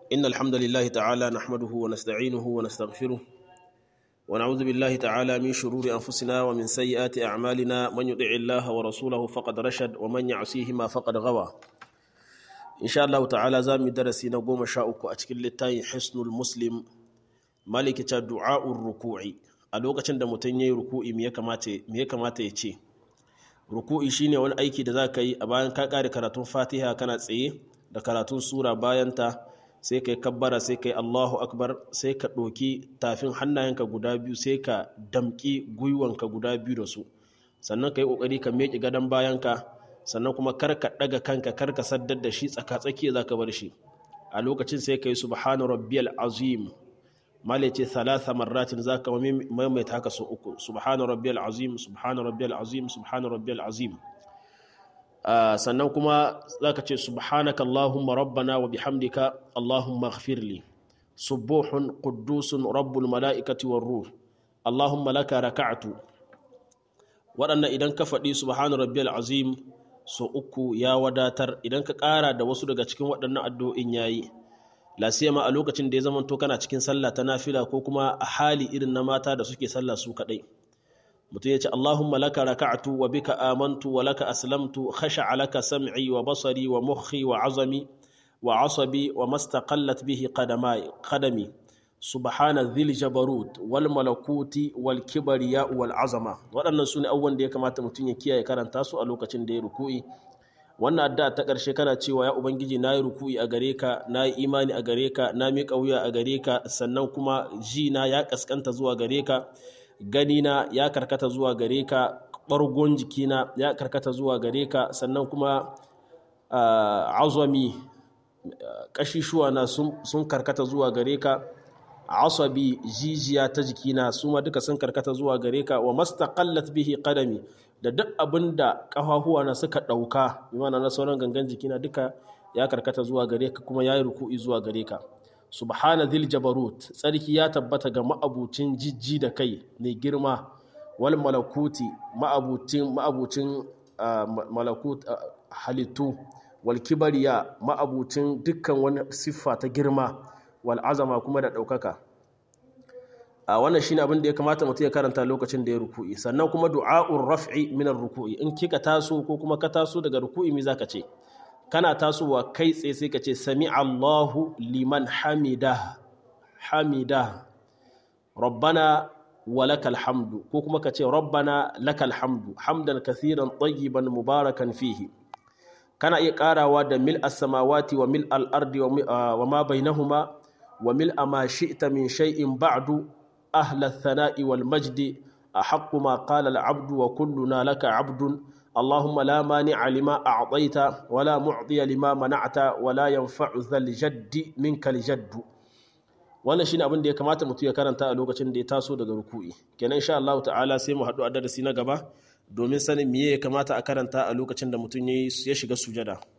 إن الحمد لله تعالى نحمده ونستعينه ونستغفره ونعوذ بالله تعالى من شرور أنفسنا ومن سيئات أعمالنا من يطع الله ورسوله فقد رشد ومن يعصيهما فقد غوى إن شاء الله تعالى زامي درسي نقوم شاؤك أتكل للتاي حسن المسلم مالك دعاء الركوع a lokacin da mutum ya yi ruku'i me ya kamata ya ce ruku'i shine wani aiki da za ka yi a bayan ka kare karatun fatiha kana tsaye da karatun sura bayanta sai ka yi kabbara sai ka yi allahu akbar sai ka ɗoki tafin hannayenka guda biyu sai ka damƙi gwiwanka guda biyu da su sannan ka yi ƙoƙari ka meƙe gadon bayanka sannan kuma kar ka ɗaga kanka kar ka saddar da shi tsaka-tsaki za ka bar shi a lokacin sai ka yi subhanu rabbiyal azim male ce thalatha marratin za ka maimaita haka sau uku subhanu rabbiyal azim subhanu rabbiyal azim subhanu rabbiyal azim sannan kuma za ka ce subhanaka allahumma rabbana wa bihamdika allahumma ighfirli subuhun quddusun rabbul mala'ikati war ruh allahumma laka raka'tu waɗannan idan ka faɗi subhanu rabbiyal azim sau uku ya wadatar idan ka ƙara da wasu daga cikin waɗannan addu'o'in yayi lasiyama a lokacin da ya zama to kana cikin sallah ta nafila ko kuma a hali irin na mata da suke sallah su kadai mutum ya ce Allahumma laka raka'tu wa bika amantu wa laka aslamtu khasha'a laka sam'i wa basari wa mukhi wa azami wa asabi wa mastaqallat bihi qadamai qadami subhana dhil jabarut wal malakuti wal kibriya wal azama waɗannan sune abubuwan da ya kamata mutum ya kiyaye karanta su a lokacin da ya ruku'i wannan addu'a ta ƙarshe kana cewa ya ubangiji na yi ruku'i a gare ka na yi imani a gare ka na miƙa wuya a gare ka sannan kuma ji na ya ƙasƙanta zuwa gare ka gani na ya karkata zuwa gare ka ɓargon jikina ya karkata zuwa gare ka sannan kuma azami ƙashishuwa na sun karkata zuwa gare ka asabi jijiya ta jikina su ma duka sun karkata zuwa gare ka wa mastaqallat bihi qadami da duk abin da ƙafafuwa na suka ɗauka imana na sauran gangan jikina duka ya karkata zuwa gare ka kuma ya yi ruku'i zuwa gare ka subhana dhil jabarut tsarki ya tabbata ga ma'abucin jijji da kai mai girma wal malakuti ma'abucin ma'abucin malakut halittu wal kibariya ma'abucin dukkan wani siffa ta girma wal azama kuma da ɗaukaka a wannan shine abin da ya kamata mutum ya karanta lokacin da ya ruku'i sannan kuma du'a'ur raf'i min ruku'i in kika taso ko kuma ka taso daga ruku'i me zaka ce kana tasowa kai tsaye sai ka ce sami Allahu liman hamida hamida rabbana wa lakal hamdu ko kuma ka ce rabbana lakal hamdu hamdan kathiran tayyiban mubarakan fihi kana iya karawa da mil as-samawati wa mil al-ardi wa ma bainahuma wa mil ma shi'ta min shay'in ba'du أهل الثناء والمجد أحق ما قال العبد وكلنا لك عبد اللهم لا مانع لما أعطيت ولا معطي لما منعت ولا ينفع ذا الجد منك الجد wannan shine abin da ya kamata mutum ya karanta a lokacin da ya taso daga ruku'i kenan insha Allah ta'ala sai mu haɗu a darasi na gaba domin sanin me ya kamata a karanta a lokacin da mutum ya shiga sujada